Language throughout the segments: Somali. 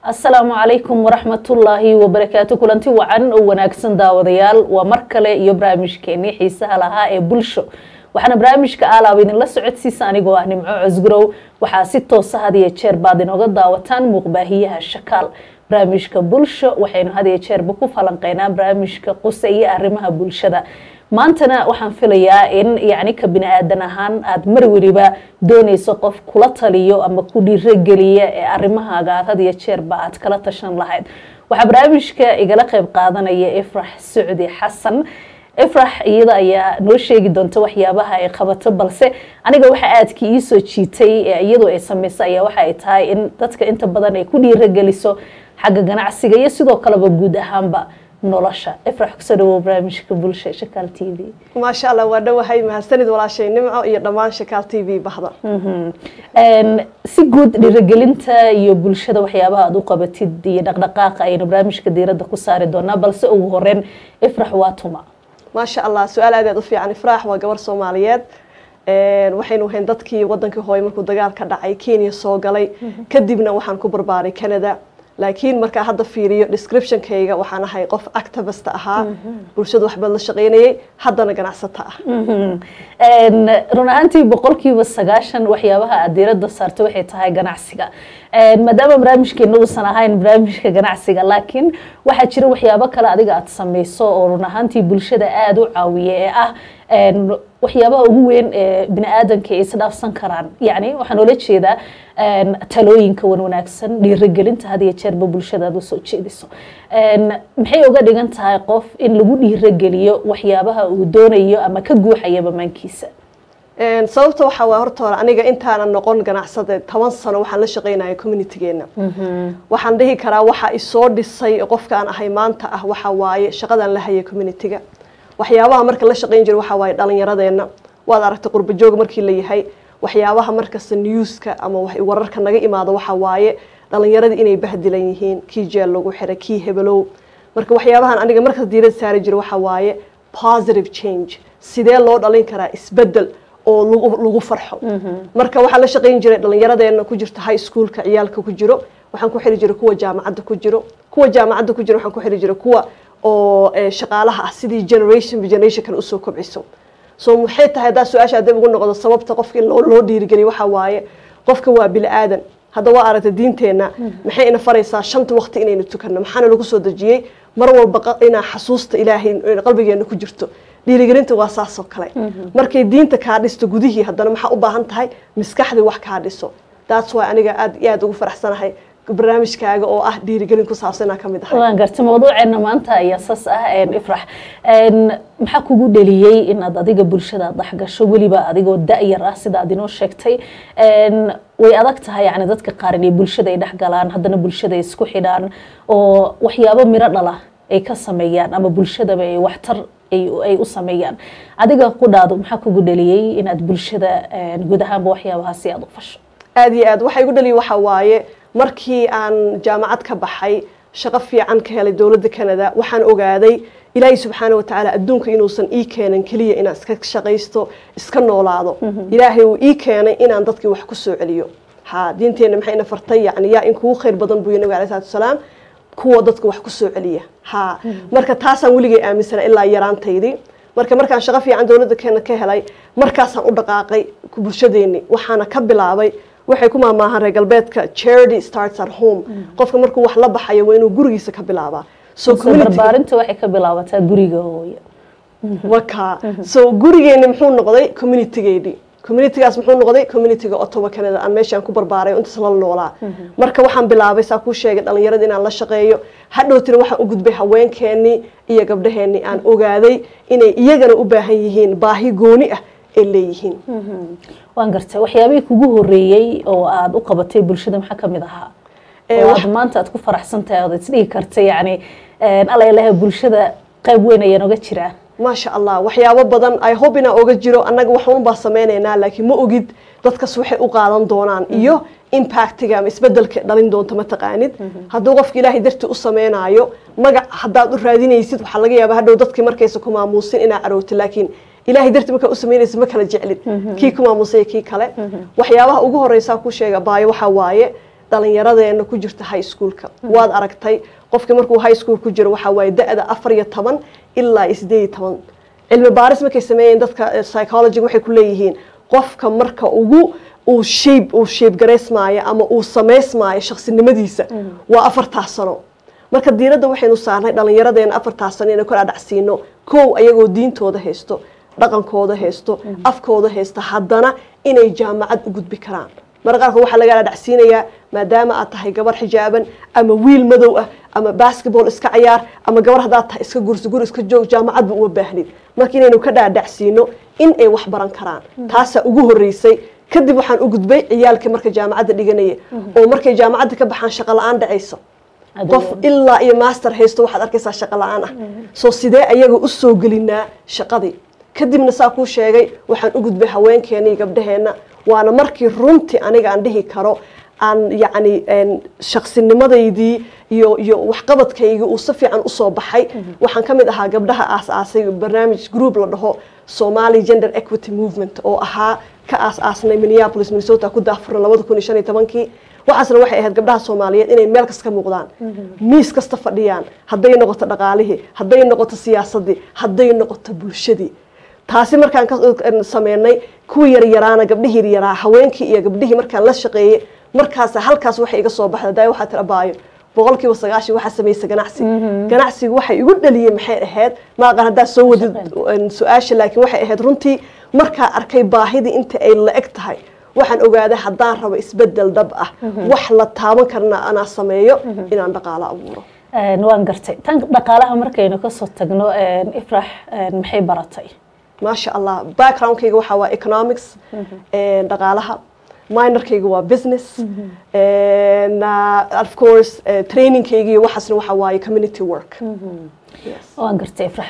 asalaamu calaykum waraxmatullaahi wabarakaatu kulanti wacan oo wanaagsan daawadayaal waa mar kale iyo barnaamijkeenii xiisaha lahaa ee bulsho waxaana barnaamijka aalaaba idinla socodsiisa anigoo ah nimco cosgurow waxaa si toosa had iyo jeer baad inooga daawataan muuqbaahiyaha shakaal barnaamijka bulsho waxaynu had iyo jeerba ku falanqeynaa barnaamijka quse iyo arrimaha bulshada maantana waxaan filayaa in yacni ka bini aadan ahaan aada mar weliba doonayso qof kula taliyo ama ku dhiirogeliya ee arrimahaaga aad had iyo jeerba aad kala tashan lahayd waxaa barnaamijka igala qeyb qaadanaya ifrax socdi xasan ifrax iyada ayaa noo sheegi doonta waxyaabaha ay qabato balse aniga waxa aadka iisoo jiitay ee iyadu ay samayso ayaa waxa ay tahay in dadka inta badan ay ku dhiirogeliso xagga ganacsiga iyo sidoo kaleba guud ahaanba nolosha ifrax kusoo dhawow barnaamijka bulsha shakaal t v maasha allah waa dhowahay mahadsanid walaashay nimco iyo dhammaan shakaal t v bahda si guud dhiirigelinta iyo bulshada waxyaabaha aad u qabatid iyo dhaqdhaqaaqa ayaynu barnaamijka diiradda ku saari doonaa balse ugu horeyn ifrax waa tuma maasha allah su-aal aad aad u fiican ifraax waa gabar soomaaliyeed waxaynu ahayn dadkii wadankii hooye markuu dagaal ka dhacay kenya soo galay kadibna waxaan ku barbaaray canada laakiin markaa hadda fiiriyo descriptionkayga waxaan ahay qof activist ahaa bulshada waxbaad la shaqaynayay haddana ganacsato ah run ahaantii boqolkiiba sagaashan waxyaabaha aad diiradda saarto waxay tahay ganacsiga maadaama barnaamijkeena uusan ahayn barnaamijka ganacsiga laakiin waxaa jira waxyaabo kale adiga aad samayso oo run ahaantii bulshada aada u caawiya ee ah waxyaabaha ugu weyn ee bini aadanka ay isdhaafsan karaan yacni waxaan oola jeedaa talooyinka wan wanaagsan dhiirigelinta had iyo jeerba bulshada aad usoo jeediso maxay uga dhigan tahay qof in lagu dhiirogeliyo waxyaabaha uu doonayo ama ka guuxaya bamaankiisa sababta waxaa waa horta hore aniga intaanan noqon ganacsade toban sano waxaan la shaqaynaya communitygeena waxaan dhihi karaa waxa isoo dhisay qofkaan ahay maanta ah waxa waaye shaqadan la haya communityga waxyaabaha marka la shaqayn jira waxaa waaye dhallinyaradeenna waad aragtay qurba joog markii la yahay waxyaabaha markasta newska ama wararka naga imaado waxa waaye dhallinyaradii inay bahdilan yihiin kii jeel lagu xiray kii hebelow marka waxyaabahan aniga markas diirad saari jira waxa waaye positive change sidee loo dhalin karaa isbedel oo lagu farxo marka waxaa la shaqayn jiray dhallinyaradeena ku jirta high schoolka ciyaalka ku jiro waxaan ku xiri jiray kuwa jaamacadda ku jiro kuwa jaamacadda ku jiro waxaan ku xiri jiray kuwa oo shaqaalaha ah sidii generation by generation kale usoo kobciso so maxay tahay haddaa su-aasha dib ugu noqdo sababta qofka in loo dhiirigeliyo waxaa waaye qofka waa bini aadan hadda waa aragtay diinteenna maxay ina faraysaa shanta waqti inaynu tukanno maxaana lagu soo dejiyey mar walba inaa xasuusta ilaahay qalbigeena ku jirto dhiirigelinta waa saasoo kale markay diinta kaa dhisto gudihii haddana maxaa u baahan tahay maskaxdii wax kaa dhiso that's why aniga aad iyo aad ugu faraxsanahay barnaamijkaaga oo ah dhiirigelin ku saabsanaa ka mid ahay waan garta mawduuceena maanta ayaa saas ah ifrax maxaa kugu dheliyey inaad adiga bulshada dhexgasho weliba adigoo da-yar ah sida aad inoo sheegtay way adag tahay yani dadka qaar inay bulshada ay dhexgalaan haddana bulshada ay isku xidhaan oo waxyaabo miro dhala ay ka sameeyaan ama bulshadaba ay waxtar ay u sameeyaan adiga qudhaadu maxaa kugu dheliyey inaad bulshada guud ahaanba waxyaabahaasi aada u fasho aada iyo aad waxaa igu dhaliyay waxaa waaye markii aan jaamacad ka baxay shaqo fiican ka helay dowladda canada waxaan ogaaday ilaahay subxaana watacaala adduunka inuusan ii keenan keliya inaan iska shaqaysto iska noolaado ilaahay uu ii keenay inaan dadkii wax ku soo celiyo ha diinteenna maxayna fartay yani yaa in kugu khayr badan buu nabiga alai salatu wasalaam kuwa dadka wax ku soo celiya ha marka taasaan weligay aaminsana ilaa yaraantaydii marka markaan shaqo fiican dowladda keena ka helay markaasaan u dhaqaaqay bulshadeeni waxaana ka bilaabay waxay ku maamaahaan reer galbeedka charity starts at home qofka markuu wax la baxayo waa inuu gurigiisa ka bilaabaa so barbaarinta waxay ka bilaabataa guriga hooyo waka so gurigeeni muxuu noqday communitygeedii communitygaas muxuu noqday communityga ottawa canada aan meeshaan ku barbaaray intaas la noolaa marka waxaan bilaabay saa kuu sheegay dhallinyarada inaan la shaqeeyo hadhowtina waxaan u gudbay haweenkeenii iyo gabdhaheenii aan ogaaday inay iyagana u baahan yihiin baahi gooni ah ay leeyihiin waan gartay waxyaabihii kugu horeeyey oo aada u qabatay bulshada maxaa kamid ahaa oo aad maanta aad ku faraxsan tahay ood isdhigi karta yani alla ilaha bulshada qayb weyn ayaan oga jiraa maasha allah waxyaabo badan ay hob inaa oga jiro annaga waxun baa sameynaynaa laakiin ma ogid dadkas waxay u qaadan doonaan iyo impactiga ama isbedelka dhalin doonto ma taqaanid hadduu qofka ilaahay dartii u sameynaayo magac haddaad u raadinaysid waxaa laga yaabaa hadhow dadkii markaysa ku maamuusin inaa carootid laakiin ilaahay dartii markaa u samaynaysa ma kala jeclid kii ku maamusay kii kale waxyaabaha ugu horeysaa ku sheega baayo waxaa waaye dhalinyaradeena ku jirta high schoolka waad aragtay qofkii markuu high school ku jiro waxaa waaye da-da afar iyo toban ilaa iyo sideed iyo toban cilmi baaris markay sameeyeen dadka psychology waxay ku leeyihiin qofka marka ugu uu shape uu shape garaysmaayo ama uu samaysmaayo shaqsinimadiisa waa afartaas sano marka diiradda waxaynu saarnay dhallinyaradeena afartaas sano inay kor adhacsiino kow ayagoo diintooda haysto dhaqankooda haysto afkooda haysta haddana inay jaamacad u gudbi karaan marka qaarkood waxaa laga adhacsiinayaa maadaama aad tahay gabar xijaaban ama wiil madow ah ama basketball iska cayaar ama gabar haddaad tahay iska gursi guri iska joog jaamacadba uma baahnid marka inaynu ka dhaadhacsiino in ay wax baran karaan taasaa ugu horreysay kadib waxaan u gudbay ciyaalkii marka jaamacadda dhiganaya oo markay jaamacadda ka baxaan shaqo la-aan dhacayso qof ilaa iyo master haysto waxaad arkaysaa shaqo la-aan ah soo sidee ayaga u soo gelinaa shaqadii kadibna saa kuu sheegay waxaan u gudbay haweenkeena iyo gabdhaheenna waana markii runtii aniga aan dhihi karo aan yacni shaqsinimadaydii iyo iyo waxqabadkaygii uu si fiican usoo baxay waxaan ka mid ahaa gabdhaha aas-aasay barnaamij group la dhaho somali gender equity movement oo ahaa ka aas-aasnay minneapolis minnesota ku daafurna labada kun iyo shan iyo tobankii waxaasna waxay ahayd gabdhaha soomaaliyeed inay meel kasta ka muuqdaan miis kasta fadhiyaan hadday noqoto dhaqaalihii hadday noqoto siyaasadii hadday noqoto bulshadii taasi markaan ka sameynay kuwii yaryaraana gabdhihii yaryaraa haweenkii iyo gabdhihii markaan la shaqeeyey markaas halkaas waxay iga soo baxda daay waxaa tira baayo boqol kiiba sagaashan waxaa samaysa ganacsi ganacsigu waxay igu dhaliyey maxay ahayd maaqan haddaa soo wadid su-aasha laakiin waxay ahayd runtii markaa arkay baahidii inta ay la eg tahay waxaan ogaaday haddaan rabo isbedel dhab ah wax la taaban karna anaa sameeyo inaan dhaqaalo abuuro waan gartay tan dhaqaalaha markaynu kasoo tagno ifrax maxay baratay maasha allah backgroundkayga waxaa waa economics dhaqaalaha minorkayga waa business of course trainingkayga waxaasna waxaa waaye community work waan gartay ifrax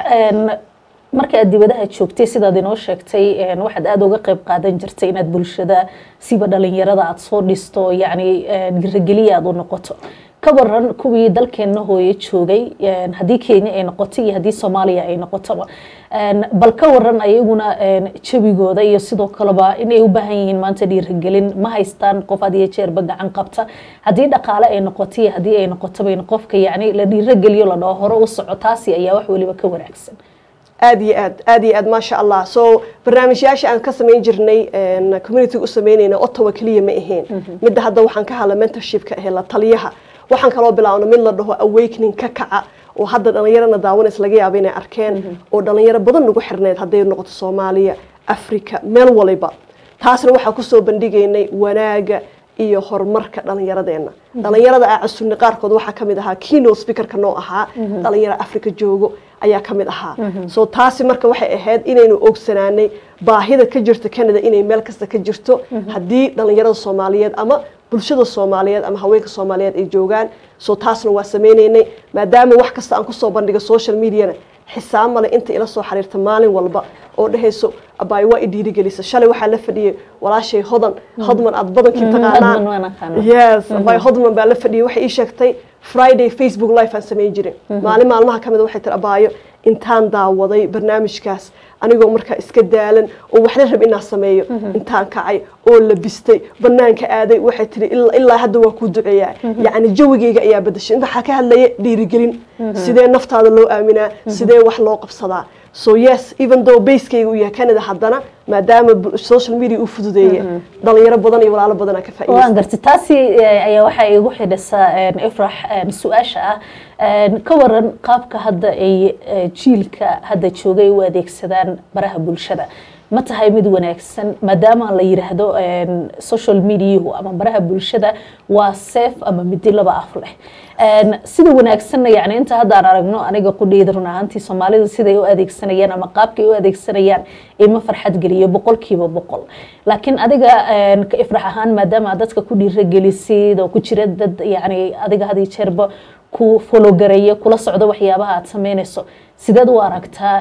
marka aad dibadaha joogtay sidaad inoo sheegtay waxaad aada uga qayb qaadan jirtay inaad bulshada siba dhalinyarada aada soo dhisto yacni girageliya aada u noqoto ka waran kuwii dalkeenna hooye joogay haddii kenya ay noqoto iyo haddii soomaaliya ay noqotoba bal ka waran ayaguna jabigooda iyo sidoo kaleba inay u baahan yihiin maanta dhiiragelin ma haystaan qof had iyo jeerba gacan qabta haddii dhaqaale ay noqoto iyo haddii ay noqotoba in qofka yacni la dhiirageliyo la dhaho hore u soco taasi ayaa wax weliba ka wanaagsan aad iyo aad aad iyo aad maasha allah so barnaamijyaasha aan ka samayn jirnay communitiga u samaynayna ottawa keliya ma ahayn midda hadda waxaan ka hadla mentorshipka ahe la taliyaha waxaan kaloo bilaabna mid la dhaho awakening ka kaca oo hadda dhallinyarana daawanaysa laga yaaba inay arkeen oo dhallinyaro badan nagu xirneyd hadday noqoto soomaaliya africa meel waliba taasna waxaa kusoo bandhigaynay wanaaga iyo horumarka dhallinyaradeenna dhallinyarada aa casunnay qaarkood waxaa ka mid ahaa keynote speakerka noo ahaa dhallinyaro africa joogo ayaa ka mid ahaa so taasi marka waxay ahayd inaynu ogsanaanay baahida ka jirta canada inay meel kasta ka jirto haddii dhallinyarada soomaaliyeed ama bulshada soomaaliyeed ama haweenka soomaaliyeed ay joogaan so taasna waa sameynaynay maadaama wax kasta aan kusoo bandhigo social mediana xisaab male inta ila soo xiriirta maalin walba oo dhehayso abaay waa i dhiirigelisa shalay waxaa la fadhiyey walaashay hodan hodman aad badankii taqaanaan yes abaay hodman baa la fadhiyey waxay ii sheegtay friday facebook live aan samayn jirin maalin maalmaha ka mid waxay tiri abaayo intaan daawaday barnaamijkaas anigoo markaa iska daalan oo waxna rab inaan sameeyo intaan kacay oo labistay banaanka aaday waxay tiri ilaa hadda waa kuu duceeyaa yacni jawigayga ayaa bedashay waxaa ka hadlaya dhiirigelin sidee naftaada loo aaminaa sidee wax loo qabsadaa so yes even though basekayga uu yahay canada haddana maadaama social media uu fududeeya dhalinyaro badan iyo walaalo badan ka faa'iideysta waan gartay taasi ayaa waxaa igu xidhisaa ifrax su-aasha ah ka waran qaabka hadda ay jiilka hadda joogay u adeegsadaan baraha bulshada ma tahay mid wanaagsan maadaama la yiraahdo social mediahu ama baraha bulshada waa seef ama midi laba af leh sida wanaagsanna yani inta hadda aan aragno aniga qudheyda run ahaantii soomaalida siday u adeegsanayaan ama qaabkay u adeegsanayaan ima farxad geliyo boqolkiiba boqol laakiin adiga ka ifrax ahaan maadaama dadka ku dhiiragelisid oo ku jira dad yani adiga had iyo jeerba ku fologareeya kula socdo waxyaabaha aad sameynayso sideed u aragtaa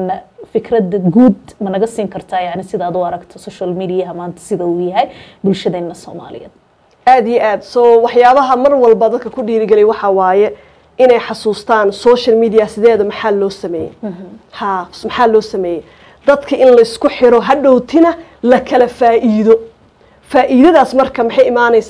fikradda guud ma naga siin kartaa yani sidaad u aragto social mediaha maanta sida uu yahay bulshadeena soomaaliyeed aada iyo aad so waxyaabaha mar walba dadka ku dhiirigelay waxaa waaye inay xasuustaan social media sideeda maxaa loo sameeyey ha maxaa loo sameeyey dadka in laysku xiro hadhowtina la kala faa'iido faa'iidadaas marka maxay imaanaysaa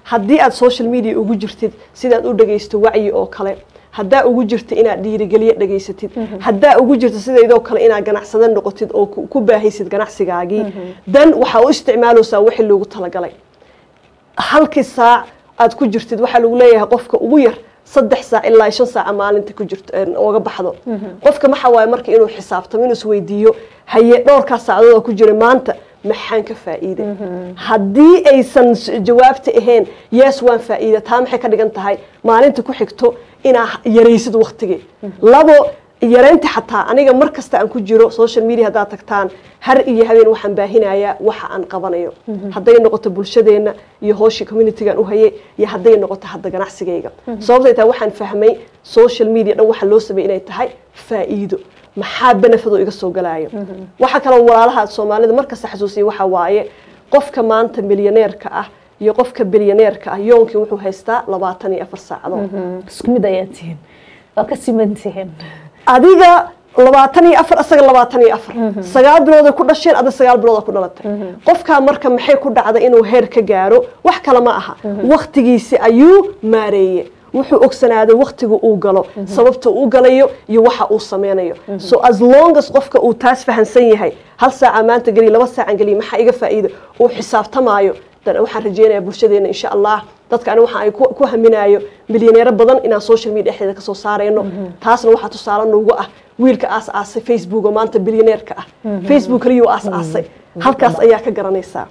haddii aad social media ugu jirtid sidaad u dhagaysto wacyi oo kale haddaa ugu jirta inaad dhiirigeliye dhegaysatid haddaa ugu jirta sidaydoo kale inaad ganacsada noqotid oo ku ku baahaysid ganacsigaagii dan waxaa u isticmaaleysaa wixii loogu talagalay halkii saac aad ku jirtid waxaa lagu leeyahay qofka ugu yar saddex saac ilaa shan saaca maalinta ku jirto ooga baxdo qofka maxa waaye marka inuu xisaabtamo inuu isweydiiyo haye dhowrkaa saacadood oo ku jira maanta maxaan ka faa'iiday haddii aysan s- jawaabta ahayn yes waan faa'iida taa maxay ka dhigan tahay maalinta ku xigto inaa yaraysid waqtigii labo yaraynta xataa aniga mar kasta aan ku jiro social media haddaad tagtaan har iyo habeen waxaan baahinayaa waxa aan qabanayo hadday noqoto bulshadeenna iyo hooshii communitygaan u hayay iyo hadday noqoto hadda ganacsigayga sababtay tahay waxaan fahmay social media dhan waxa loo sameeyay inay tahay faa'iido maxaa benefado iga soo galaayo waxa kaloo walaalaha soomaalida markasta xasuusiya waxa waaye qofka maanta milyaneerka ah iyo qofka bilyaneerka ah yoonkii wuxuu haystaa labaatan iyo afar saacadood isku mid ayaa tihiin waa ka siman tihiin adiga labaatan iyo afar asaga labaatan iyo afar sagaal bilooday ku dhasheen ada sagaal bilooda ku dhalatay qofkaa marka maxay ku dhacday inuu heer ka gaaro wax kale ma aha waktigiisi ayuu maareeye wuxuu ogsanaaday waktiga uu galo sababta uu galayo iyo waxa uu sameynayo so as long as qofka uu taas fahansan yahay hal saaca maanta geliya laba saacan geliya maxaa iga faa'iida uu xisaabtamaayo dan waxaan rajeynayaa bulshadeena insha allah dadka ani waxa ay ku ku haminaayo milyaneero badan inaan social media dhexdeeda kasoo saarayno taasna waxaa tusaale noogu ah wiilka aas aasay facebook oo maanta bilyaneerka ah facebook kaliyuu aas aasay halkaas ayaa ka garanaysaa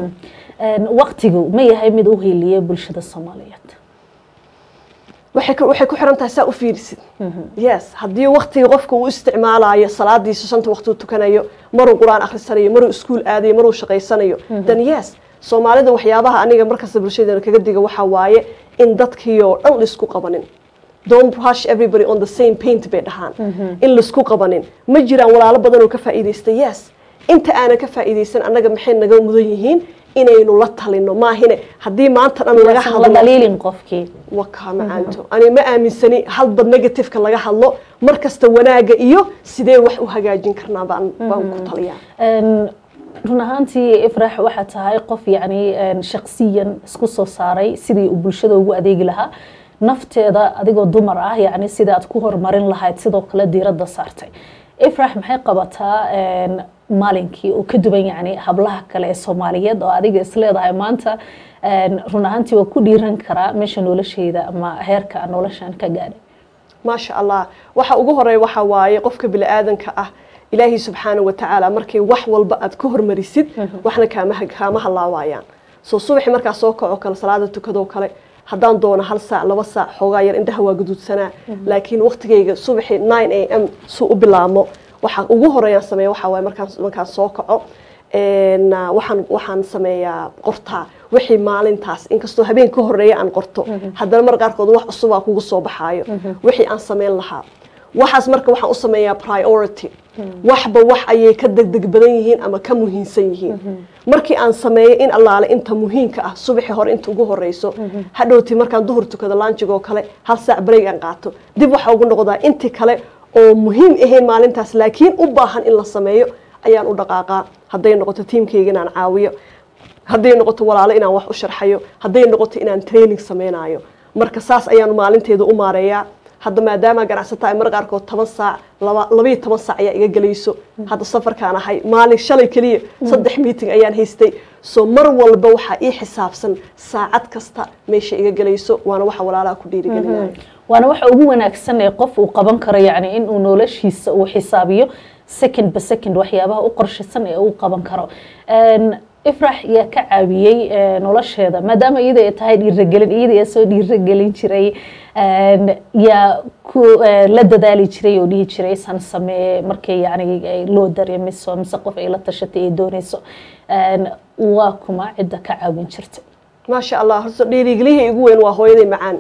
waqtigu ma yahay mid u heliya bulshada soomaaliyeed waxay ku waxay ku xiran tahay saa u fiirisid yes haddii waqtiga qofka uu isticmaalayo salaadiisa shanta waqti uu tukanayo maruu qur-aan akhrisanayo maruu iskuul aadayo maruu shaqaysanayo then yes soomaalida waxyaabaha aniga markasta bulshadeena kaga diga waxaa waaye in dadkii oo dhan laisku qabanin don't rush everybody on the same paint bay dhahaan in laisku qabanin ma jiraan walaalo badan oo ka faa'iidaysta yes inta aanan ka faa'iidaysan annaga maxay naga mudan yihiin inaynu la talino maahine haddii maanta dhan laga Yaasan la hadlo dhaliilin qofkii wakaa macaanto ani ma aaminsani halba negativeka laga hadlo mar kasta wanaaga iyo sidee wax u hagaajin karnaa baan baan ku taliyaa Een, run ahaantii ifrax waxaa tahay qof yacni een, shaqsiyan isku soo saaray sidii uu bulshada ugu adeegi lahaa nafteeda adigoo dumar ah yacni sidii aad ku horumarin lahayd sidoo kale diiradda saartay ifrax maxay qabataa een, maalinkii uu ka duwan yacni hablaha kale ee soomaaliyeed oo adiga isleedahay maanta een, run ahaantii waa ku dhiiran karaa meesha nolosheyda ama heerka aan noloshan ka gaadhay maasha allah waxa ugu horeeya waxa waaye qofka bini-aadanka ah ilaahay subxaana wa tacaala markay wax walba aad ka hormarisid waxna kaama kaama halaawayaan soo subaxi markaa soo kaco kale salaada tukadoo kale haddaan doono hal saac laba saac xoogaa yar indhaha waa guduudsanaa laakiin waqtigayga subaxi nine a m suu u bilaabmo waxa ugu horeeyaan sameeya waxa waaye markaan markaan soo kaco een, ah, waxaan waxaan sameeyaa qortaa wixii maalintaas inkastoo habeen ka horeeya aan qorto haddana mar qaarkood wax cusubaa kugu soo baxaayo wixii aan sameyn lahaa waxaas marka waxaan u sameeyaa priority waxba wax ayay ka degdeg badan yihiin ama ka muhiimsan yihiin markii aan sameeyo in allaale inta muhiimka ah subaxii hore inta ugu horeyso hadhowtii markaan duhur tukado laanjigoo kale hal saac break aan qaato dib waxaa ugu noqdaa intii kale oo muhiim ahayn maalintaas laakiin u baahan in la sameeyo ayaan u dhaqaaqaa hadday noqoto tiimkayga inaan caawiyo hadday noqoto walaalo inaan wax u sharxayo hadday noqoto inaan training sameynayo marka saas ayaan maalinteeda u maareeyaa hadda maadaama ganacsata ay mar qaarkood toban saac laba labayo toban saac ayaa iga gelayso hadda safarkaan ahay maalin shalay keliya saddex meeting ayaan haystay so mar walba waxaa ii xisaabsan saacad kasta meesha iga gelayso waana waxa walaalaha ku dhiirigelinayo waana waxa ugu wanaagsan ee qof uu qaban karo yacni in uu noloshiisa uu xisaabiyo second by second waxyaabaha u qorshaysan ee uu qaban karo Een, ifrax yaa ka caawiyey ee, nolosheeda maadaama iyada ay tahay dhiiragelin iyada yaa soo dhiiragelin jiray een, yaa ku ee, la dadaali jiray oo dhihi jiray san samee markay yacni ay loo dareemiso mise qof ay la tashatay ay doonayso Een, waa kuma cidda ka caawin jirtay maasha allah horta dhiirigelihii igu weyn waa hooyaday macaan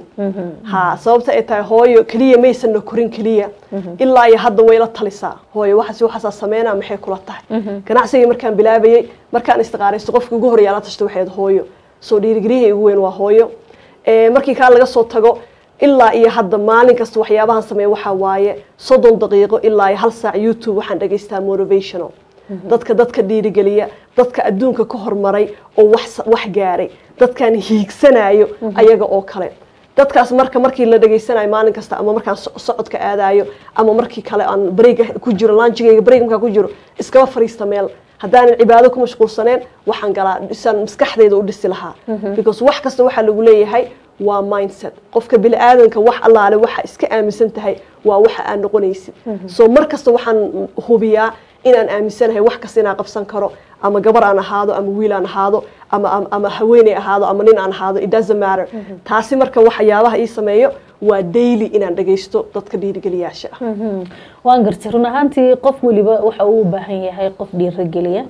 ha sababta ay tahay hooyo keliya maysan na korin keliya ilaa iyo hadda way la talisaa hooyo waxaas waxaasaa sameynaa maxay kula tahay ganacsigii markaan bilaabayey markaan istiqaaraysto qofkii ugu horreeyaa la tashta waxay ahayd hooyo soo dhiirigelihii igu weyn waa hooyo Eh, markii kaa laga soo tago ilaa iyo hadda maalin kasta waxyaabahan sameeya waxaa waaye soddon daqiiqo ilaa iyo hal saac youtube waxaan dhagaystaa motivational dadka dadka dhiirigeliya dadka adduunka ka hormaray oo wax wax gaaray dadkan hiigsanayo ayaga oo kale dadkaas marka markii la dhageysanayo maalin kasta ama markaan socodka aadayo ama markii kale aan bareega ku jiro laanjigayga bareeg markaan ku jiro iskaba fariista meel haddaanan cibaado ku mashquulsaneen waxaan galaa isaan maskaxdayda u dhisi lahaa because wax kasta waxaa lagu leeyahay waa mindset qofka bini aadanka wax allaale waxa iska aaminsan tahay waa waxa aad noqonaysid so mar kasta waxaan hubiyaa inaan aaminsanahay wax kasta inaan qabsan karo ama gabar aan ahaado ama wiil aan ahaado ama ama haweeney ahaado ama nin aan ahaado it doesn't matter taasi marka waxyaabaha ii sameeyo waa daily inaan dhagaysto dadka dhiirigeliyaasha ah waan gartay run ahaantii qof weliba waxa uu u baahan yahay qof dhiirigeliya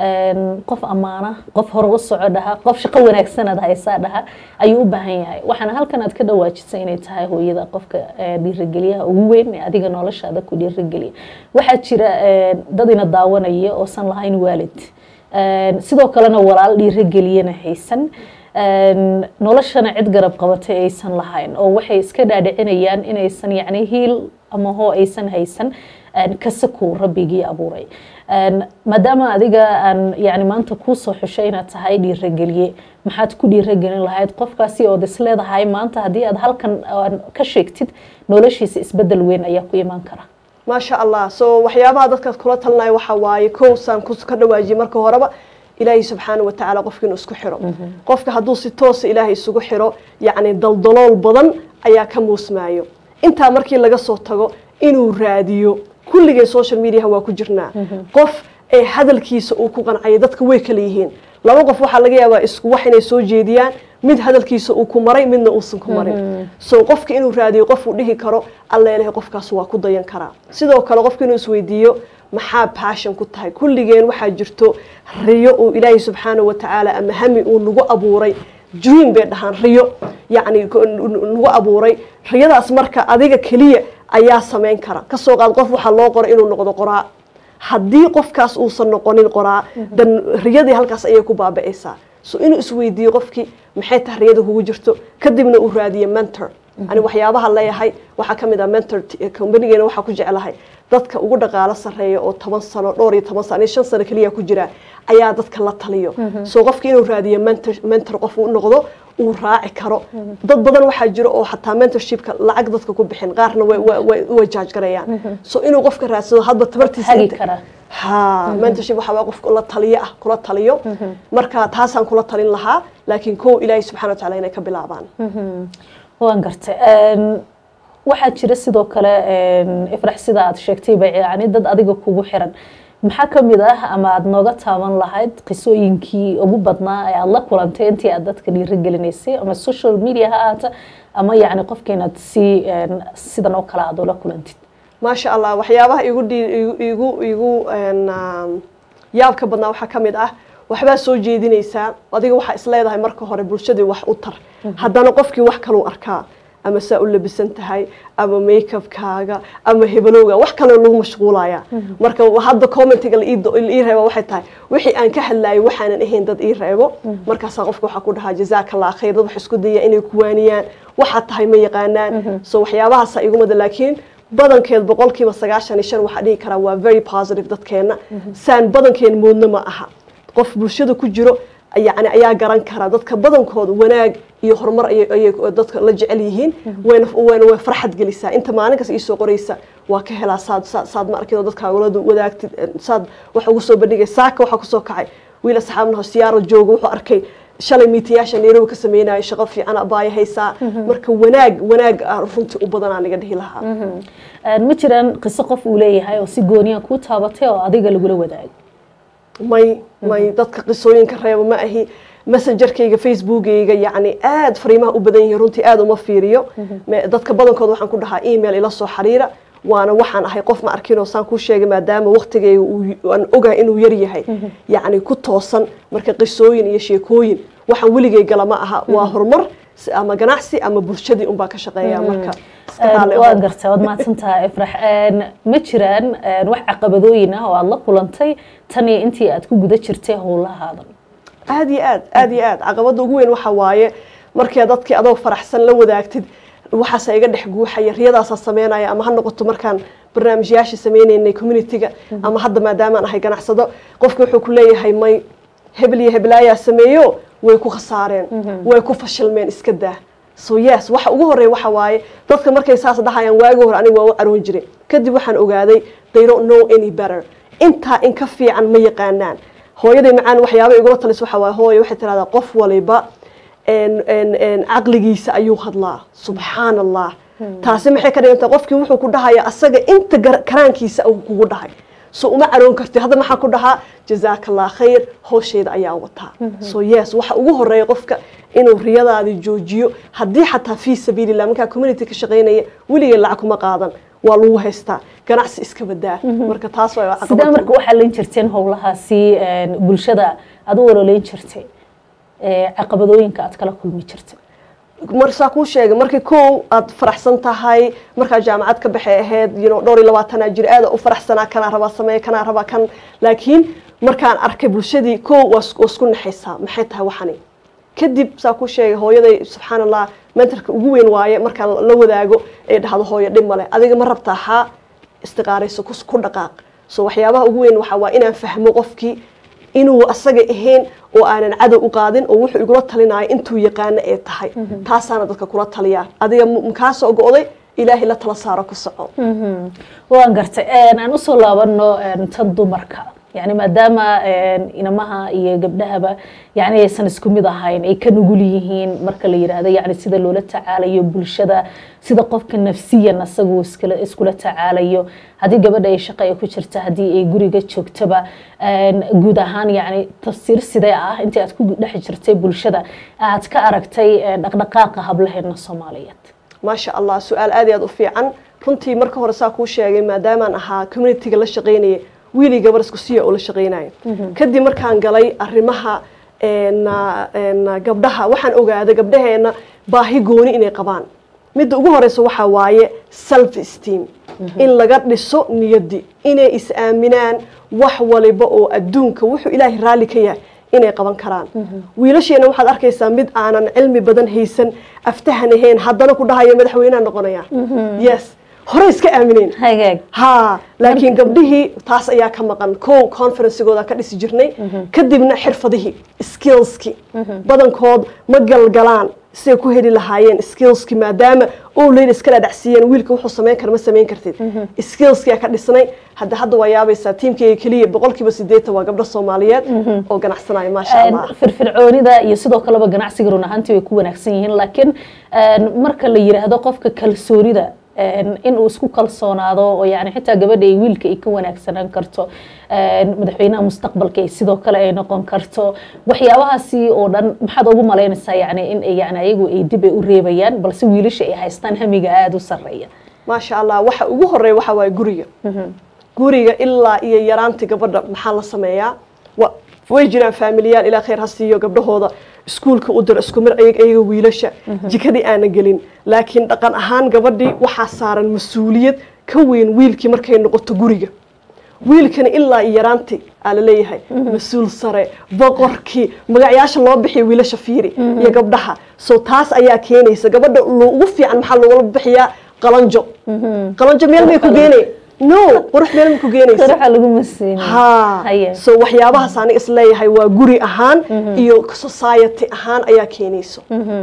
qof ammaana qof hore u soco dhaha qof shaqo wanaagsanaad haysaa dhaha ayuu u baahan yahay waxaana halkan aad ka dhawaajisay inay tahay hooyada qofka dhiirigeliyaha ugu weyn ee adiga noloshaada ku dhiirigeliya waxaa jira dad ina daawanaya oosan lahayn waalid sidoo kalena walaal dhiirigeliyana haysan noloshana cid garab qabatay aysan lahayn oo waxay iska dhaadhicinayaan inaysan yacni hiil ama hoo aysan haysan kasakow rabbigii abuuray maadaama adiga aan yani maanta kuusoo xushay inaad tahay dhiirageliye maxaad ku dhiiragelin lahayd qofkaasi ood is leedahay maanta haddii aad halkan ka sheegtid noloshiisa isbedel weyn ayaa ku imaan kara maasha allah so waxyaabaha dadkaas kula talinayo waxaa waaye kow saan ka dhawaajiyay marka horeba ilaahay subxaana watacaala qofka inuu isku xiro qofka hadduu si toosa ilaahay isugu xiro yacni daldalool badan ayaa ka muusmaayo intaa markii laga soo tago inuu raadiyo kulligeen social mediaha waa ku jirnaa qof ee hadalkiisa uu ku qancaya dadka way kala yihiin laba qof waxaa laga yaabaa isku wax inay soo jeediyaan mid hadalkiisa uu ku maray midna uusan ku marin so qofka inuu raadiyo qof uu dhihi karo alleelahay qofkaas waa ku dayan karaa sidoo kale qofka inuu isweydiiyo maxaa passion ku tahay kulligeen waxaa jirto riyo uu ilaahay subxaana watacaala ama hami uu nagu abuuray dream bay dhahaan riyo yacni nagu abuuray riyadaas marka adiga keliya ayaa samayn kara kasoo qaad qof waxaa loo qoray inuu noqdo qoraa haddii qofkaas uusan noqonin qoraa dan riyadii halkaas ayay ku baaba'aysaa so inuu isweydiiyo qofkii maxay tahay riyada kugu jirto kadibna uu raadiyo mentor ani waxyaabaha leeyahay waxaa ka mid ah mentor companigeena waxaa ku jeclahay dadka ugu dhaqaalo sarreeya oo toban sano dhowr iyo toban sano shan sano keliya ku jira ayaa dadka la taliyo so qofki inuu raadiyo mentor mentor qof uu noqdo uu raaci karo dad badan waxaa jira oo xataa mentorshipka lacag dadka ku bixin qaarna way jaaj garayaan so inuu qofka raadsado hadba tabartiisa ha mentorship waxaa waa qofka la taliyo ah kula taliyo marka taasaan kula talin lahaa laakiin kow ilaahay subxana wataala inay ka bilaabaan waan gartay waxaa jira sidoo kale ifrax sida aad sheegtayba yani dad adiga kugu xiran maxaa ka mid ah ama aada nooga taaban lahayd qisooyinkii ugu badnaa ee aada la kulantay intii aad dadka dhiirigelinaysay ama social media ha ahaata ama yacni qofka inaad si sidan oo kale aada ula kulantid maasha allah waxyaabaha igu igu igu yaabka badnaa waxaa ka mid ah waxbaa soo jeedinaysaa adiga waxaa isleedahay marka hore bulshadii wax u tar haddana qofkii wax kaluu arkaa ama saa u labisan tahay ama makeupkaaga ama hebelowga wax kale lagu mashquulaya marka hadda commentiga ii reeba waxay tahay wixii aan ka hadlayo waxaanan ahayn dad ii reebo markaasaa qofka waxaa ku dhahaa jazaaka allah khayr dad wax isku daya inay ku waaniyaan waxaad tahay ma yaqaanaan so waxyaabahaasa igumada laakiin badankeed boqolkiiba sagaashan iyo shan waxaa dhihi karaa waa very positive dadkeenna saan badankeen moodna ma aha qof bulshada ku jiro yani ayaa garan kara dadka badankooda wanaag iyo horumar ayay dadka la jecel yihiin wayna way farxad gelisaa inta maalin kas iisoo qoraysa waa ka helaa saad saad ma arkin dadka walada wadaagtid saad wax ugu soo bandhigay saaka waxaa kusoo kacay wiil asxaabnaho siyaaro jooga wuxuu arkay shalay miitiyaasha nairobi ka sameynayo shaqo fiican abaaya haysaa marka wanaag wanaag runtii u badanaa naga dhihi lahaa ma jiraan qiso qof uu leeyahay oo si gooniya kuu taabatay oo adiga lagula wadaago may may dadka qisooyinka reebo ma ahi messengerkayga facebookayga yacni aada fariimaha u badan yihiin runtii aada uma fiiriyo dadka badankood waxaan ku dhahaa email ila soo xiriira waana waxaan ahay qof ma arkinoo saan kuu sheegay maadaama waktigayga aan ogahay inuu yar yahay yacni ku toosan marka qisooyin iyo sheekooyin waxaan weligay gala ma aha waa horumar ama ganacsi ama bulshadii unbaa ka shaqeeya marka waa gartay waad mahadsantaha ifrax ma jiraan wax caqabadooyin ah oo aada la kulantay tan iyo intii aad ku guda jirtay howlahaadan aad iyo aad aad iyo aad caqabada ugu weyn waxa waaye markii dadkii adoo faraxsan la wadaagtid waxaasa iga dhex guuxaya riyadaasaa sameynaya ama ha noqoto markaan barnaamijyaasha sameynaynay communitiga ama hadda maadaamaan ahay ganacsado qofki wuxuu ku leeyahay may hebel iyo heblaayaa sameeyo way ku khasaareen way ku fashilmeen iska daa so yes waxa ugu horeeya waxa waaye dadka markay saas dhahayaan waagi hore aniga waa u caroon jiray kadib waxaan ogaaday they don't know any better intaa in ka fiican ma yaqaanaan hooyaday macaan waxyaaba igula talis waxa waaye hooyo waxay tirahdaa qof waliba caqligiisa ayuu hadlaa subxaan allah taasi maxay ka dhiganta qofkii wuxuu ku dhahaya asaga inta karaankiisa uu kugu dhahay so uma caroon karti hadda maxaa ku dhahaa jazaaka allah khayr hoosheeda ayaa wataa so yes waxa ugu horeeya qofka inuu riyadaadi joojiyo haddii xataa fii sabiilillah markaa community ka shaqaynaya weligee lacag kuma qaadan waa lagu haystaa ganacsi iska badaa marka taas waa sidee marka u xallin jirteen howlahaasi bulshada aad u ololeyn jirtay caqabadooyinka aad kala kulmi jirtay marsaa kuu sheegay markii kow aad faraxsan tahay markaa jaamacad ka baxay ahayd you know dhowr iyo labaatanaa jir aada u faraxsanaa kanaa rabaa sameeye kanaa rabaa kan laakiin markaan arkay bulshadii kow waa isku naxaysaa maxay tahay waxani kadib saa kuu sheegay hooyaday subxaan allah mentarka ugu weyn waaye markaan la wadaago ee dhahdo hooyo dhib male adiga ma rabtaa haa istiqaarayso ku dhaqaaq so waxyaabaha ugu weyn waxaa waa inaan fahmo qofkii inuu asaga ahayn oo aanan cadow u qaadin oo wuxuu igula talinayo intuu yaqaano ee tahay taasaana dadka kula taliyaa adiga mkaasoo go-day ilaahay la tala saaro ku soco waan gartay aan usoo laabano tan dumarka yani maadaama inamaha iyo gabdhahaba yani aysan isku mid ahayn ay ka nugul yihiin marka la yidhaahdo yani sida loola tacaalayo bulshada sida qofka nafsiyan asagu iskula tacaalayo haddii gabadha ay shaqo ay ku jirta haddii ay guriga joogtaba guud ahaan yani tafsiir sidee ah intii aad ku dhex jirtay bulshada aad ka aragtay dhaqdhaqaaqa hablaheena soomaaliyeed maasha allah su-aal aad iyo aad u fiican runtii marka hore saa kuu sheegay maadaamaan ahaa communitiga la shaqaynaya wiilii gabar isku siya oo la shaqaynayo kadib markaan galay arrimaha gabdhaha waxaan ogaaday gabdhaheena baahi gooni inay qabaan midda ugu horeysa waxaa waaye self esteem in laga dhiso niyaddi inay is aaminaan wax waliba oo adduunka wuxuu ilaahay raalli ka yahay inay qaban karaan wiilasheena waxaad arkaysaa mid aanan cilmi badan haysan aftahan ahayn haddana ku dhahaya madaxweyneha noqonaya yes hore iska aamineen ha laakiin gabdhihii taas ayaa ka maqan kow conferencigooda ka dhisi jirnay kadibna xirfadihii skillski badankood ma galgalaan siday ku heli lahaayeen skillski maadaama owleyn iska dhadhacsiiyeen wiilka wuxuu samayn kara ma samayn kartid skillskia ka dhisnay hadda hadda waa yaabaysaa tiimkayga keliya boqolkiiba sideetan waa gabdho soomaaliyeed oo ganacsanaya maasha allah firfircoonida iyo sidoo kaleba ganacsiga run ahaantii way ku wanaagsan yihiin laakiin marka la yidhaahdo qofka kalsoonida in uu isku kalsoonaado oo yani xitaa gabadha ay wiilka ay ka wanaagsanaan karto madaxweynaha mustaqbalka ay sidoo kale ay noqon karto waxyaabahaasi oo dhan maxaad ugu malaynaysaa yani in yani ayagu ay dib ay u reebayaan balse wiilasha ay haystaan hamiga aada u sarreeya maasha allah waxa ugu horeeya waxa waaye guriga guriga ilaa iyo yaraantii gabadha maxaa la sameeyaa way jiraan faamiliyaal ilaa khayr ha siiyo gabdhahooda iskuulka u diro isku mir ayaga wiilasha jikadii aana gelin laakiin dhaqan ahaan gabadhii waxaa saaran mas-uuliyad ka weyn wiilkii markay noqoto guriga wiilkana ilaa iyo yaraantii aa laleeyahay mas-uul sare boqorkii magacyaasha loo bixiya wiilasha fiiri iyo gabdhaha so taas ayaa keenaysa gabadha ugu fiican maxaa loogala bixiyaa qalanjo qalanjo meel may ku geenay no qurux meel ma ku geenaysa ha so waxyaabahaas aniga isleeyahay waa guri ahaan iyo society ahaan ayaa keenayso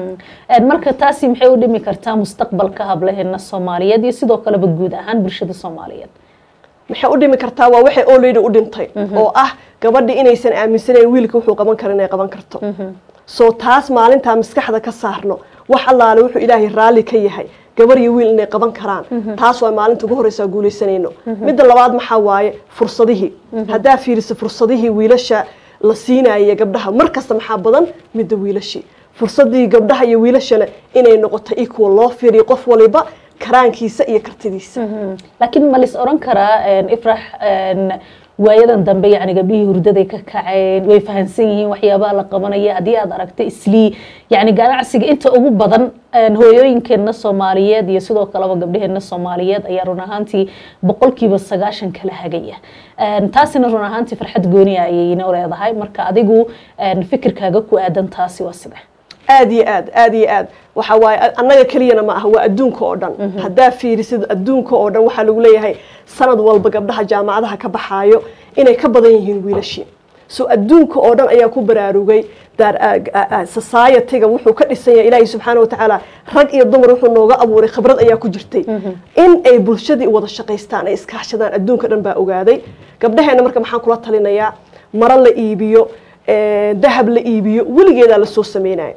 marka taasi maxay u dhimi kartaa mustaqbalka hablaheena soomaaliyeed iyo sidoo kaleba guud ahaan bulshada soomaaliyeed maxay u dhimi kartaa waa waxay oleyda u dhintay oo ah gabadhi inaysan aaminsanayn wiilka wuxuu qaban karo inay qaban karto so taas maalintaa maskaxda ka saarno wax allaale wuxuu ilaahay raalli ka yahay gabar iyo wiil inay qaban karaan taas waa maalinta ugu horreysa guulaysanayno midda labaad maxaa waaye fursadihii haddaa fiiriso fursadihii wiilasha la siinaya gabdhaha mar kasta maxaa badan midda wiilashii fursadii gabdhaha iyo wiilashana inay noqoto equal loo fiiriyo qof waliba karaankiisa iyo kartidiisa laakiin ma lis oran karaa ifrax waayadan dambe yani gabdhihii hurdaday ka kaceen way fahansan yihiin waxyaabaha la qabanaya haddii aad aragta islii yani ganacsiga inta ugu badan hooyooyinkeenna soomaaliyeed iyo sidoo kaleba gabdhaheena soomaaliyeed ayaa run ahaantii boqolkiiba sagaashan kala hagaya taasina run ahaantii farxad gooniya ayayna leedahay marka adigu fikirkaaga ku aadan taasi waa side aad iyo aad aad iyo aad waxa waaye annaga keliyana ma aha waa adduunka oo dhan haddaa fiirisid adduunka oo dhan waxaa lagu leeyahay sanad walba gabdhaha jaamacadaha ka baxaayo inay ka badan yihiin wiilashii so adduunka oo dhan ayaa ku baraarugay society-ga wuxuu ka dhisan yahay ilaahay subxaana watacaala rag iyo dumar wuxuu nooga abuuray khibrad ayaa ku jirtay in ay bulshadii wada shaqaystaan ay iskaashadaan adduunka dhan baa ogaaday gabdhaheena marka maxaan kula talinayaa maro la iibiyo dahab la iibiyo weligeedaa lasoo sameynaya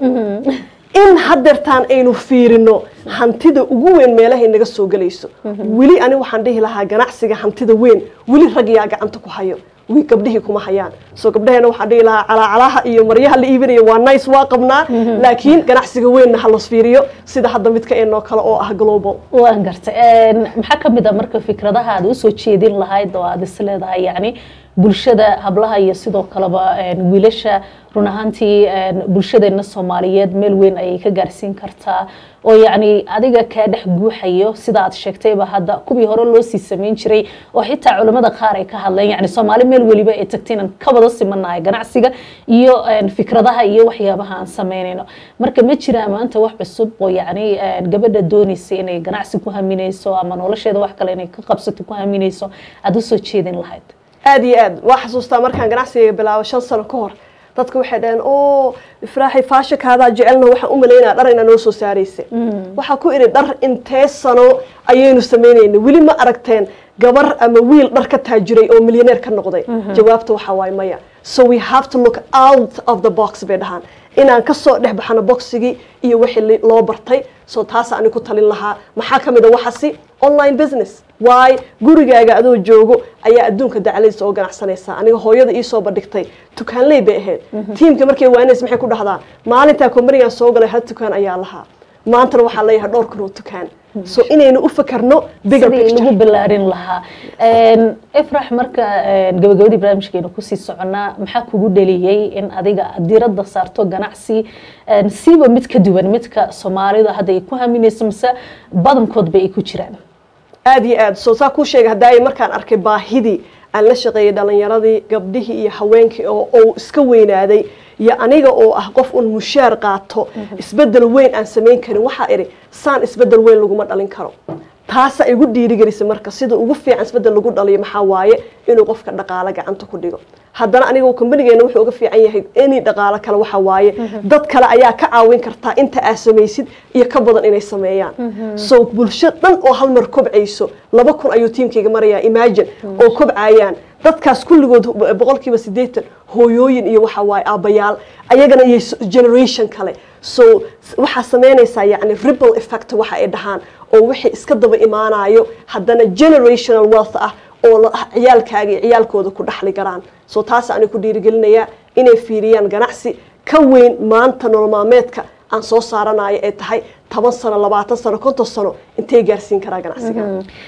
in hadeertaan aynu fiirino hantida ugu weyn meelahay naga soo gelayso weli ani waxaan dhihi lahaa ganacsiga hantida weyn weli rag yaa gacanta ku hayo gabdhihii kuma hayaan soo gabdhaheena waxaan dhihi lahaa calaacalaha iyo maryaha la iibinayo waa nice waa qabnaa laakiin ganacsiga weynna ha las fiiriyo sida hadda midka eenoo kale oo ah global waan gartay maxaa ka mid a marka fikradaha aad usoo jeedin lahayd oo aad is leedahay yani bulshada hablaha iyo sidoo kaleba wiilasha run ahaantii bulshadeena soomaaliyeed meel weyn ayay ka gaarsiin kartaa oo yacni adiga kaa dhex guuxayo sida aad sheegtayba hadda kuwii hore loo sii samayn jiray oo xitaa culimmada qaar ay ka hadleen yani soomaali meel weliba ay tagtay inaan ka wada simanahay ganacsiga iyo fikradaha iyo waxyaabaha aan samaynayno marka ma jiraa maanta wax cusub oo yacni gabadha doonaysa inay ganacsi ku haminayso ama nolosheeda wax kale inay ka qabsato ku haminayso aada usoo jeedin lahayd aad iyo aad waa xasuustaa markaan ganacsiga bilaabo shan sano ka hor dadka waxay dhaheen o ifraaxi faashakaadaa jecelna waxaan u malaynaya dhar inaa noo soo saaraysa waxaa ku idhi dhar intee sano ayaynu samaynayna weli ma aragteen gabar ama wiil dhar ka taajiray oo milyaneer ka noqday jawaabta waxaa waaye maya so we have to look out of the box bay dhahaan inaan kasoo dhex baxano boxigii iyo wixii loo bartay so taasa ani ku talin lahaa maxaa ka mid a waxasi online business waay gurigaaga adoo joogo ayaa adduunka dacladiisa oo ganacsanaysaa aniga hooyada iisoo bandhigtay tukaanley bay ahayd tiimka markay waanays maxay ku dhahdaa maalintaa kombanigan soo galay hal tukaan ayaa lahaa maantana waxaa leeyahay dhowr kun oo tukaan so inaynu u fakarno sidii lagu ballaarin lahaa ifrax marka gabagabadii barnaamijkeena kusii soconaa maxaa kugu dhaliyey in adiga diiradda saarto ganacsi siiba mid ka duwan midka soomaalida hadda ay ku haminayso mise badankoodba ay ku jiraan aad iyo aad soo saa kuu sheegay haddaay markaan arkay baahidii aan la shaqeeyay dhalinyaradii gabdhihii iyo haweenkii oo uu iska weynaaday iyo aniga oo ah qof un mushaar qaato isbedel weyn aan samayn karin waxaa idhi saan isbedel weyn laguma dhalin karo taasa igu dhiirigelisay marka sida ugu fiican isbedel lagu dhaliyo maxaa waaye inuu qofka dhaqaalo gacanta ku dhigo haddana aniga kambanigeena wuxuu uga fiican yahay any dhaqaalo kale waxa waaye dad kale ayaa ka caawin kartaa inta aad samaysid iyo ka badan inay sameeyaan so bulsho dhan oo hal mar kobcayso laba kun ayuu tiimkayga marayaa imagine oo kobcayaan dadkaas kulligood boqolkiiba siddeetan hooyooyin iyo waxa waaye aabbayaal ayagana iyo generation kale so waxaa samaynaysaa yacni ripple effect waxa ay dhahaan oo wixii iska daba imaanayo haddana generational wealth ah oo ciyaalkaaga iyo ciyaalkooda ku dhaxli karaan so taas ani ku dhiirigelinayaa inay fiiriyaan ganacsi ka weyn maanta nolol maalmeedka aan soo saaranayo ay tahay toban sano labaatan sano konton sano intay gaarsiin karaa ganacsiga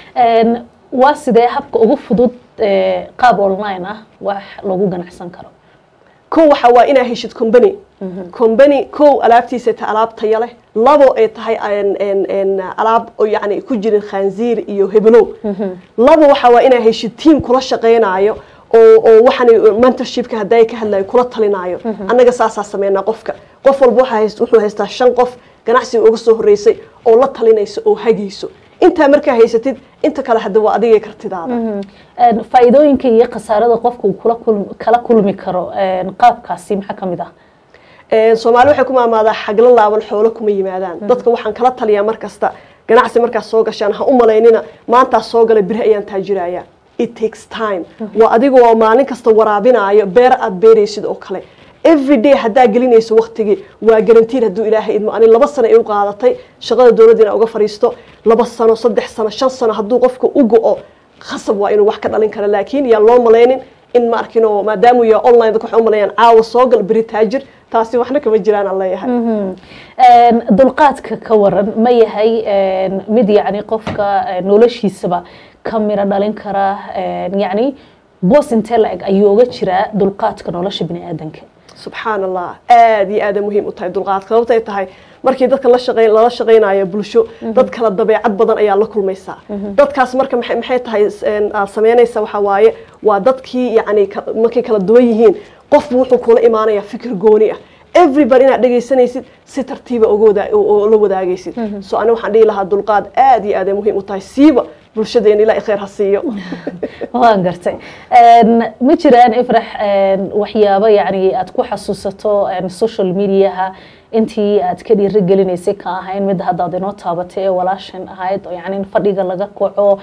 waa sidee habka ugu fudud qaab online ah wax lagu ganacsan karo kow waxa waa inaa heshid combany combany kow alaabtiisa ta alaab taya leh labo ay tahay alaab oo yani ku jirin khanziir iyo heblow labo waxa waa inaa heshid team kula shaqaynayo oo oo waxaan mentorshipka hadday ka hadlayo kula talinaayo annaga saasaa sameynaa qofka qof walba wuxuu haystaa shan qof ganacsiga uga soo horreysay oo la talinaysa oo hagayso intaa markaa haysatid inta kale hadda waa adigay kartidaada faa'iidooyinka iyo khasaarada qofku kula kala kulmi karo qaabkaasi maxaa ka mid ah soomaali waxay ku maamaadaa xagla laaban xoolo kuma yimaadaan dadka waxaan kala taliyaa mar kasta ganacsi markaad soo gashaan ha u malaynina maantaas soo gala biri ayaan taajiraya it takes time waa adigoo maalin kasta waraabinaayo beer aad beeraysid oo kale every day haddaa gelinayso waktigii waa garantiin hadduu ilaahay idmo ani laba sano ay u qaadatay shaqada dowladda inaa uga fadhiisto laba sano saddex sano shan sano hadduu qofka u go-o khasab waa inuu wax ka dhalin karo laakiin yaan loo malaynin in ma arkinoo maadaamuu yahay online dadka waxay u malayaan caawa soo gal beri taajir taasi waxna kama jiraan aan leeyahay dulqaadka ka waran ma yahay mid yacni qofka noloshiisaba ka miro dhalin kara yacni boos intee la-eg ayuu uga jiraa dulqaadka nolosha bini aadanka subxaan allah aada iyo aada muhiim u tahay dulqaadka sababtay tahay markii dadka la shaqey lala shaqaynayo bulsho dad kala dabeecad badan ayaa la kulmaysaa dadkaas marka maxay maxay tahay aad samaynaysa waxaa waaye waa dadkii yacni markay kala duwan yihiin qofbu wuxuu kula imaanayaa fikir gooni ah everybody inaad dhegaysanaysid si tartiiba uga wada oo la wadaagaysid so ani waxaan dhihi lahaa dulqaad aad iyo aad ay muhiim u tahay siiba bulshadeena ilaa khayr ha siiyo waan gartay ma jiraan ifrax waxyaabo yani aad ku xasuusato social mediaha intii aad ka dhiirigelinaysay ka ahayn mid haddaad inoo taabatay ee walaashan ahayd oo yani in fadhiga laga kaco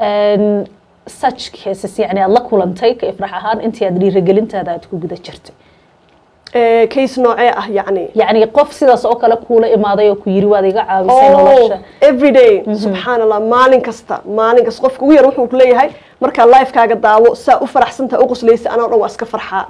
such cases yani aad la kulantay ka ifrax ahaan intii aad dhiirigelintaada aad ku guda jirtay case noocee ah yani yani qof sidaas oo kale kuula imaaday oo ku yiri waad iga caabisay nolosha every day subxaan allah maalin kasta maalin kasta qofka ugu yar wuxuu ku leeyahay markaa lifekaaga daawo saa u faraxsantaha u qoslaysa anoo dhan waa iska farxaa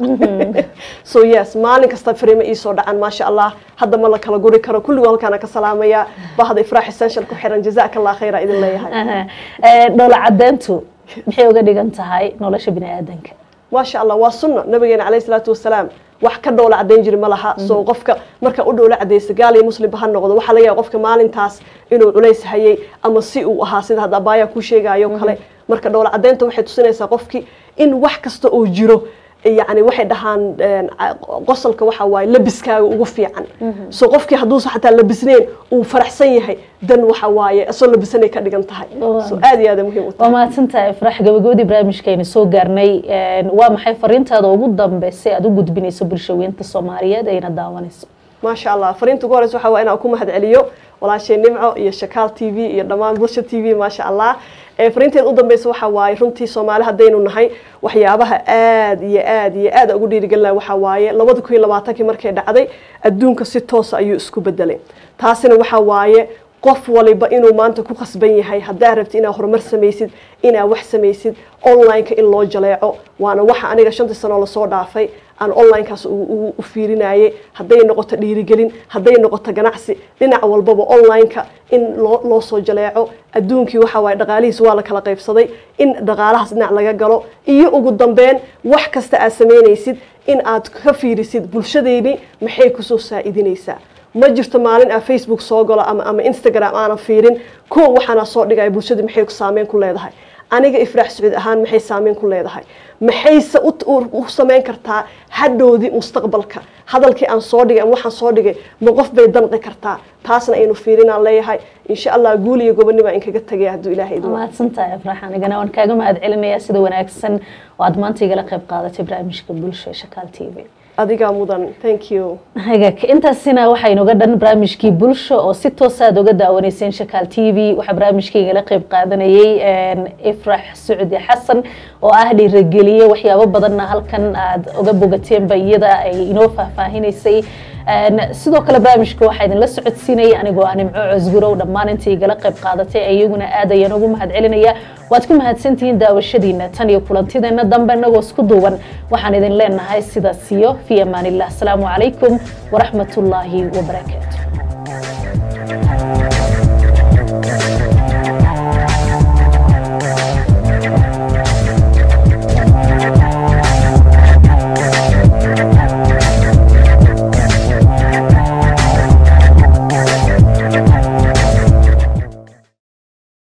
so yes maalin kasta fariimo iisoo dhacan maasha allah hadda ma la kala guri karo kulligoo halkaana ka salaamaya bahda ifraax essential ku xiran jazaaka allah khayra idin leeyahay dhoola caddeyntu maxay uga dhigan tahay nolosha bini aadanka maasha allah waa sunna nabigeena calayhi salaatu wasalaam wax ka dhoola caddayn jiri ma laha soo qofka marka u dhoola cadaysa gaal iyo muslimba ha noqdo waxaa laga yaaba qofka maalintaas inuu culays hayay ama si uu ahaa sida hadda abaayaa kuu sheegayo kale marka dhoola caddaynta waxay tusinaysaa qofkii in wax kasta oo jiro yani waxay dhahaan qosolka waxa waaye labiskaaga ugu fiican so qofkii hadduusa xataa labisneyn uu faraxsan yahay dan waxa waaye isoo labisanay ka dhigan tahay so aad iyo aad muhiim u waa tahay mahadsantahay ifrax gabagabadii barnaamijkaynu soo gaarnay waa maxay fariintaada ugu dambeysay aad u gudbinayso bulshaweynta soomaaliyeed ayna daawanayso maasha allah fariinta ugu horeysa waxa waa inaan ku mahad celiyo walaashay nimco iyo shakaal t v iyo dhammaan bulsha t v maasha allah fariinteed u dambeysa waxa waaye runtii soomaali haddaynu nahay waxyaabaha aad iyo aad iyo aad ugu dhiirigelina waxa waaye labada kun iyo labaatankii markay dhacday adduunka si toosa ayuu isku bedelay taasina waxa waaye qof waliba inuu maanta ku khasban yahay haddaa rabti inaad horumar samaysid inaad wax samaysid online-ka in loo jaleeco waana waxa aniga shantii sanoo lasoo dhaafay aan online-kaas u fiirinayay hadday noqoto dhiirigelin hadday noqoto ganacsi dhinac walbaba online-ka in loo soo jaleeco adduunkii waxa waaye dhaqaalihiis waa la kala qaybsaday in dhaqaalahaas dhinac laga galo iyo ugu dambeyn wax kasta aad samaynaysid in aad ka fiirisid bulshadeyni maxay kusoo saa-idinaysaa ma jirto maalin aan facebook soo galo ama ama instagram aanan fiirin kow waxaana soo dhigaya bulshada maxay saameyn ku leedahay aniga ifraax sacuud ahaan maxay saameyn ku leedahay maxayse u samayn kartaa hadhowdii mustaqbalka hadalkii aan soo dhigay ama waxaan soo dhigay ma qof bay danqi kartaa taasna aynu fiirinaan leeyahay insha allah guul iyo goboni baa inkaga tagaya hadduu ilaahay idin mahadsantahay ifrax anigana waan kaaga mahad celinayaa sida wanaagsan oo aad maanta igala qayb qaadatay barnaamijka bulsha ee shakaal t v adigaa mudan thank you hagaag intaasina waxaa inooga dhan barnaamijkii bulsho oo si toosa aad oga daawanayseen shakaal t v waxaa barnaamijkaygala qayb qaadanayay ifrax sucdi xasan oo ah dhiirageliye waxyaabo badanna halkan aad oga bogateenba iyada ay inoo faahfaahinaysay sidoo kale barnaamijka waxaa idinla socodsiinayay anigoo ah nimco cosgurow dhammaan intii igala qayb qaadatay iyaguna aad ayaan ugu mahad celinaya waad ku mahadsantihiin daawashadiina tan iyo kulantideena dambe inagoo isku duuban waxaan idin leenahay sidaas iyo fi amaan illah asalaamu calaykum waraxmat ullaahi wabarakaatu